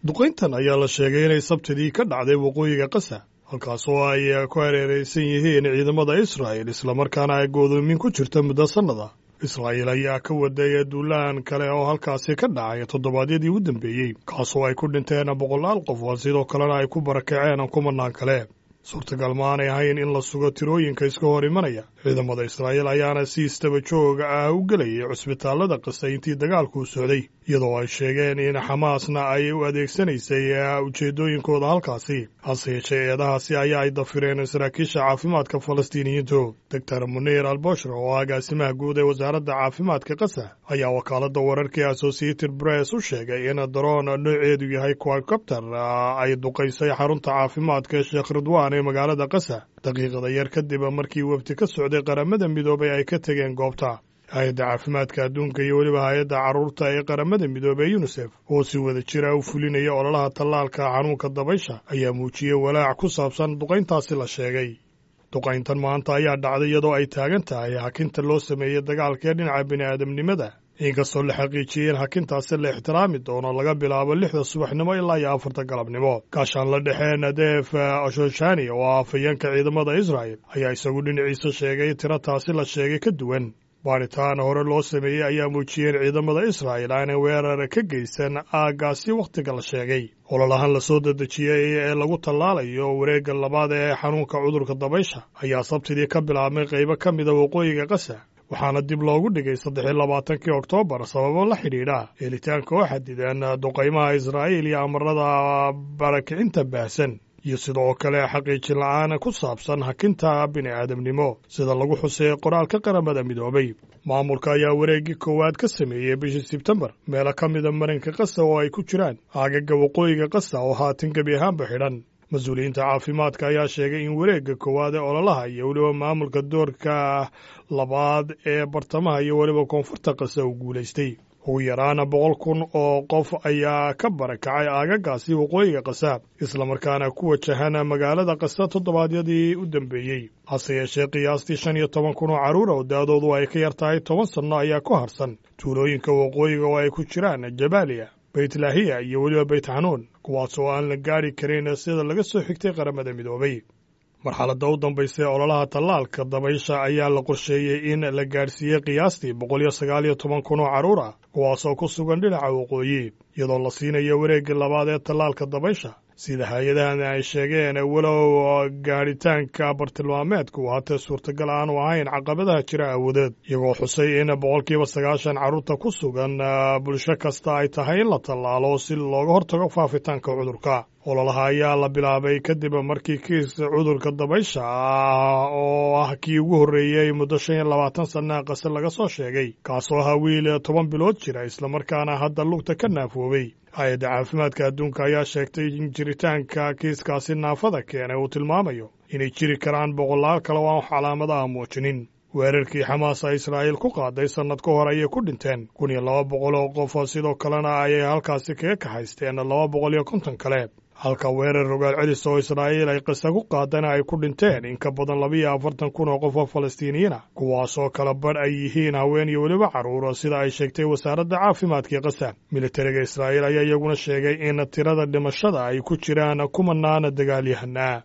duqayntan ayaa la sheegay inay sabtidii ka dhacday waqooyiga qasa halkaas oo ay ku hareeraysan yihiin ciidamada israa'il islamarkaana ay goodoomin ku jirta muddo sannada israa'iil ayaa ka waday duulaan kale oo halkaasi ka dhacay toddobaadyadii u dambeeyey kaasoo ay ku dhinteen boqolaal qof oo sidoo kalena ay ku barakaceen kumanaan kale suurtagal maanay ahayn in la sugo tirooyinka iska hor imanaya ciidamada israa'iil ayaana si istaba jooga ah u gelayay cusbitaallada qasa intii dagaalkuu socday iyadoo ay sheegeen in xamaasna ay u adeegsanaysay ujeeddooyinkooda halkaasi hase yeeshee eedahaasi ayaa ay dafireen saraakiisha caafimaadka falastiiniyiintu doctor munir alboshra oo agaasimaha guud ee wasaaradda caafimaadka qasa ayaa wakaaladda wararkii associated press u sheegay in daroon nooceedu yahay quadcopter ay duqaysay xarunta caafimaadka sheekh ridwan ee magaalada qasa daqiiqada yar kadib markii wafdi ka socday qaramada midoobay ay ka tegeen goobta hay-adda caafimaadka adduunka iyo weliba hay-adda carruurta ee qaramada midoobey yunisef oo si wada jira u fulinaya ololaha tallaalka xanuunka dabaysha ayaa muujiyey walaac ku saabsan duqayntaasi la sheegay duqayntan maanta ayaa dhacday iyadoo ay taagan tahay hakinta loo sameeyey dagaalka ee dhinaca bini'aadamnimada inkastoo la xaqiijiyey in hakintaasi la ixtiraami doono laga bilaabo lixda subaxnimo ilaa iyo afarta galabnimo gaashaan la dhexee nadef ashoshani oo ah afhayeenka ciidamada israa'el ayaa isagu dhinaciisa sheegay tiro taasi la sheegay ka duwan baaritaan hore loo sameeyey ayaa muujiyeen ciidamada israa'il aanay weerar ka geysan aaggaasi wakhtiga la sheegay ololahan la soo dedejiyey ee lagu tallaalayo wareegga labaad ee xanuunka cudurka dabaysha ayaa sabtidii ka bilaabmay qaybo ka mida waqooyiga qasa waxaana dib loogu dhigay saddex iyo labaatankii oktoobar sababo la xidhiidha helitaanka oo xadidan duqaymaha israa'iil iyo amarada barakicinta baahsan iyo sidoo kale xaqiijin la'aan ku saabsan hakinta bini'aadamnimo sida lagu xuseeyey qoraalka qaramada midoobay maamulka ayaa wareeggii koowaad ka sameeyey bishii sebtembar meelo ka mida marinka qasa oo ay ku jiraan aagaga waqooyiga qasa oo haatan gebi ahaanba xidhan mas-uuliyiinta caafimaadka ayaa sheegay in wareegga koowaad ee ololaha iyo weliba maamulka doorka labaad ee bartamaha iyo weliba koonfurta qasa uu guulaystay ugu yaraana boqol kun oo qof ayaa ka barakacay aagagaasi waqooyiga qasa islamarkaana ku wajahan magaalada qasa toddobaadyadii u dambeeyey hase yeeshee qiyaastii shan iyo toban kun oo carruur oo da-doodu ay ka yar tahay toban sanno ayaa ku harsan tuulooyinka waqooyiga oo ay ku jiraan jabaaliya baytlaahiya iyo weliba bayt xanuun kuwaas oo aan la gaari karin sida laga soo xigtay qaramada midoobay marxaladda u dambaysa ee ololaha tallaalka dabaysha ayaa la qorsheeyey in la gaadhsiiyey qiyaastii boqol iyo sagaal iyo toban kun oo carruur ah kuwaasoo ku sugan dhinaca waqooyi iyadoo la siinayo wareegga labaad ee tallaalka dabaysha sida hay-adahan ay sheegeen walow gaadhitaanka bartilmaameedku haatee suurtagal aanu ahayn caqabadaha jira awoodeed iyagoo xusay in boqolkiiba sagaashan carruurta ku sugan bulsho kasta ay tahay in la tallaalo si looga hortago faafitaanka cudurka ololaha ayaa la bilaabay kadib markii kiis cudurka dabaysha ah oo ah kii ugu horreeyey muddo shan iyo labaatan sanna qase laga soo sheegay kaasoo ahaa wiil toban bilood jira islamarkaana hadda lugta ka naafoobay hay-adda caafimaadka adduunka ayaa sheegtay in jiritaanka kiiskaasi naafada keenay uu tilmaamayo inay jiri karaan boqolaal kale oo aan calaamadaha muujinin weerarkii xamaasa israa'iil ku qaaday sannad ka hor ayay ku dhinteen kun iyo laba boqol oo qof sidoo kalena ayay halkaasi kaga kaxaysteen laba boqol iyo konton kale halka weerar rogaal celis oo israa'iil ay qisa ku qaadana ay ku dhinteen in ka badan labiiyo afartan kun oo qof oo falastiiniyiina kuwaasoo kala badh ay yihiin haween iyo weliba carruur sida ay sheegtay wasaaradda caafimaadkii qasa militariga israa'iil ayaa iyaguna sheegay in tirada dhimashada ay ku jiraan kumanaan dagaalyahanaa